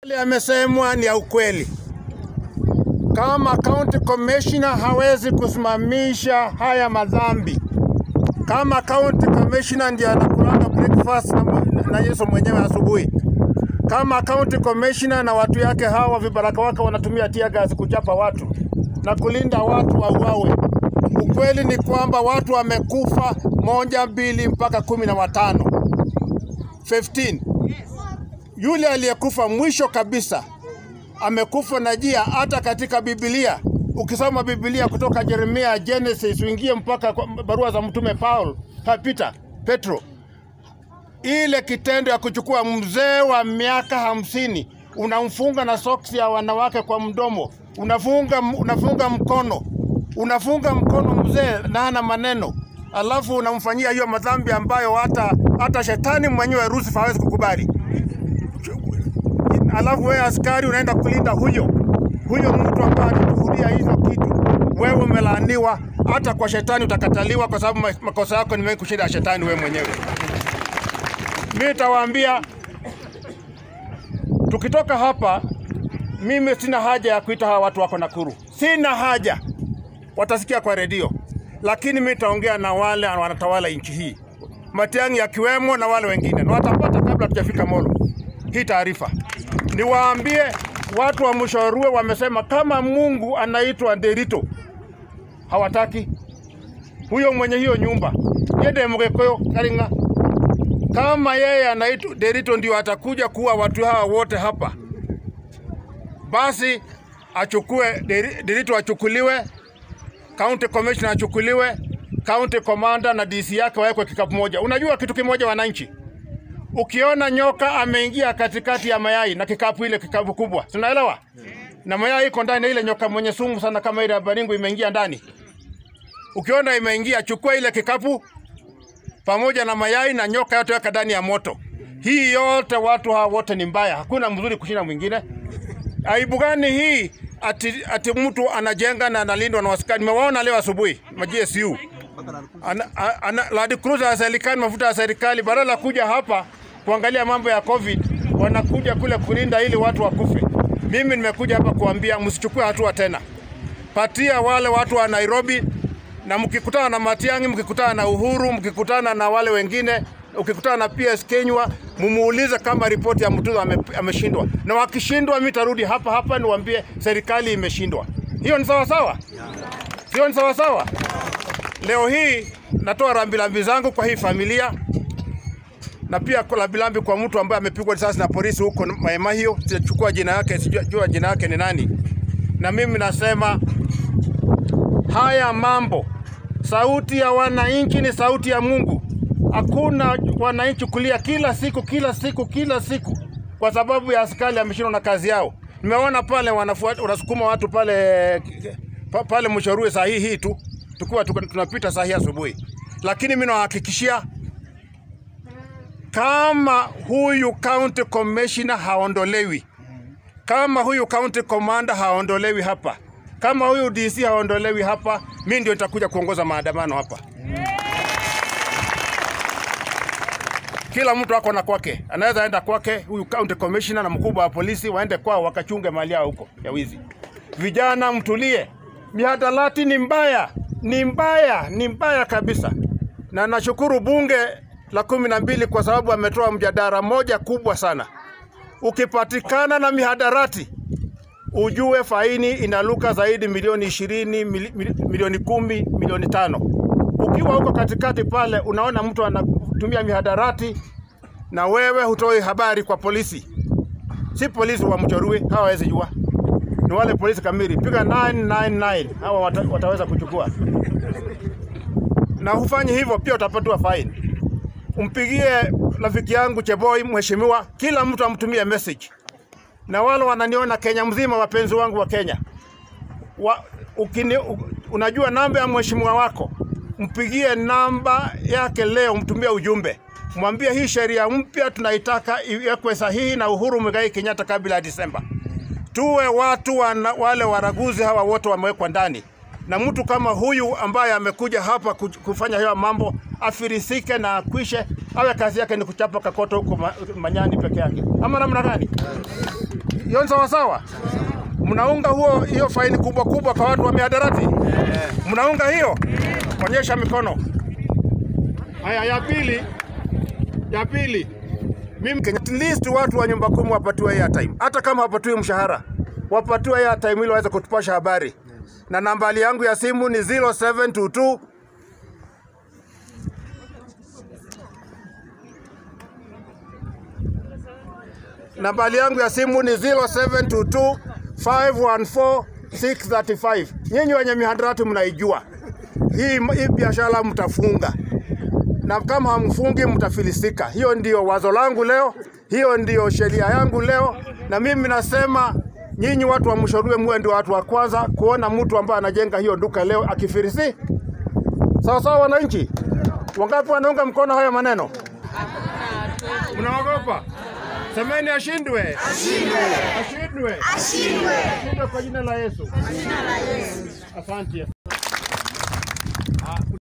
Yale yamesemwa ni ya ukweli. Kama county commissioner hawezi kusimamisha haya madhambi, kama county commissioner ndiye anakulanga breakfast na, na Yesu mwenyewe asubuhi, kama county commissioner na watu yake hawa vibaraka wake wanatumia tear gas kuchapa watu na kulinda watu wauawe, ukweli ni kwamba watu wamekufa moja, mbili mpaka kumi na watano 15 yule aliyekufa mwisho kabisa amekufa na jia. Hata katika Biblia ukisoma Biblia kutoka Yeremia, Genesis, uingie mpaka kwa barua za mtume Paul, ha, Peter, Petro, ile kitendo ya kuchukua mzee wa miaka hamsini unamfunga na soksi ya wanawake kwa mdomo, unafunga, unafunga mkono, unafunga mkono mzee na hana maneno, alafu unamfanyia hiyo madhambi ambayo hata hata shetani mwenyewe Lucifer hawezi kukubali alafu wewe askari unaenda kulinda huyo huyo mtu ambaye anakuhudia hizo kitu, wewe umelaaniwa. Hata kwa shetani utakataliwa, kwa sababu makosa yako ni mengi kushinda ya shetani wewe mwenyewe. Mimi nitawaambia tukitoka hapa, mimi sina haja ya kuita hawa watu wako Nakuru, sina haja, watasikia kwa redio, lakini mimi nitaongea na wale wanatawala nchi hii, Matiang'i akiwemo na wale wengine, na watapata kabla tujafika Molo hii taarifa niwaambie watu wa Mshorue wamesema kama Mungu anaitwa Derito, hawataki huyo mwenye hiyo nyumba yende Mgikuyu Karinga. Kama yeye anaitwa Derito ndio atakuja kuwa watu hawa wote hapa, basi achukue Derito, achukuliwe county commissioner, achukuliwe county commander na DC yake wawekwe kikapu moja. Unajua kitu kimoja, wananchi Ukiona nyoka ameingia katikati ya mayai na kikapu ile kikapu kubwa, tunaelewa na mayai iko ndani, ile nyoka mwenye sumu sana kama ile ya baringo imeingia ndani. Ukiona imeingia, chukua ile kikapu pamoja na mayai na nyoka yote, weka ndani ya moto. Hii yote watu hawa wote ni mbaya, hakuna mzuri kushinda mwingine. Aibu gani hii? Ati, ati mtu anajenga na analindwa na askari. Nimewaona leo asubuhi ma GSU ana, ana, Land Cruiser ya serikali, mafuta ya serikali, badala ya kuja hapa kuangalia mambo ya COVID wanakuja kule kulinda ili watu wakufe. Mimi nimekuja hapa kuambia msichukue hatua tena, patia wale watu wa Nairobi, na mkikutana na Matiang'i, mkikutana na Uhuru, mkikutana na wale wengine, ukikutana na PS Kenywa, mumuulize kama ripoti ya Mutula ame, ameshindwa, na wakishindwa, mimi tarudi hapa hapa niwaambie serikali imeshindwa. Hiyo ni sawa sawa, hiyo ni sawa sawa. Leo hii natoa rambirambi zangu kwa hii familia na pia rambirambi kwa mtu ambaye amepigwa risasi na polisi huko Maemahio. Sijachukua jina yake, sijajua jina yake ni nani. Na mimi nasema haya mambo, sauti ya wananchi ni sauti ya Mungu. Hakuna wananchi kulia kila siku kila siku kila siku kwa sababu ya askari ameshindwa na kazi yao. Nimeona pale wanafuata, wanasukuma watu pale pale Mshorue saa hii hii tu tukiwa tunapita saa hii asubuhi, lakini mimi nawahakikishia kama huyu county commissioner haondolewi, kama huyu county commander haondolewi hapa, kama huyu DC haondolewi hapa, mimi ndio nitakuja kuongoza maandamano hapa. Kila mtu ako na kwake, anaweza enda kwake, huyu county commissioner na mkubwa wa polisi waende kwao wakachunge mali yao huko ya wizi. Vijana mtulie, mihadarati ni mbaya ni mbaya, ni mbaya kabisa, na nashukuru bunge la kumi na mbili kwa sababu ametoa mjadala moja kubwa sana. Ukipatikana na mihadarati, ujue faini inaluka zaidi milioni ishirini, milioni kumi, milioni tano. Ukiwa huko katikati pale unaona mtu anatumia mihadarati na wewe hutoi habari kwa polisi, si polisi wa Mchorue, hawawezi jua ni wale polisi kamili, piga 999 hawa wata, wataweza kuchukua. Na hufanyi hivyo pia utapatiwa fine. Umpigie rafiki yangu Cheboi, mheshimiwa, kila mtu amtumie message, na wale wananiona Kenya mzima, wapenzi wangu wa Kenya wa, ukini, unajua namba ya mheshimiwa wako, mpigie namba yake leo, mtumie ujumbe, mwambie hii sheria mpya tunaitaka iwekwe sahihi na Uhuru Muigai Kenyatta kabla ya Disemba tuwe watu wana, wale waraguzi hawa wote wamewekwa ndani, na mtu kama huyu ambaye amekuja hapa kufanya hayo mambo afirisike na akwishe, awe kazi yake ni kuchapa kakoto huko ma, Manyani peke yake, ama namna gani? Hiyo ni sawa sawa? Mnaunga huo hiyo faini kubwa kubwa kwa watu wa mihadarati? Mnaunga hiyo? Onyesha mikono. Haya, ya pili, ya pili, mimi at least watu wa nyumba kumi wapatiwe airtime, hata kama hawapatiwi mshahara, wapatiwe airtime ili waweze kutupasha habari. Na nambari yangu ya simu ni 0722 nambari yangu ya simu ni 0722 514 635. Nyinyi wenye mihadarati mnaijua hii, hii biashara mtafunga, na kama hamfungi mtafilisika. Hiyo ndio wazo langu leo, hiyo ndio sheria yangu leo, na mimi nasema nyinyi watu wa Mshorue muwe ndio watu wa kwanza kuona mtu ambaye anajenga hiyo duka leo akifirisi. Sawa sawa, wananchi wangapi wanaunga mkono hayo maneno? Mnaogopa? Semeni ashindwe, ashindwe, ashindwe, ashindwe kwa jina la Yesu. Asante.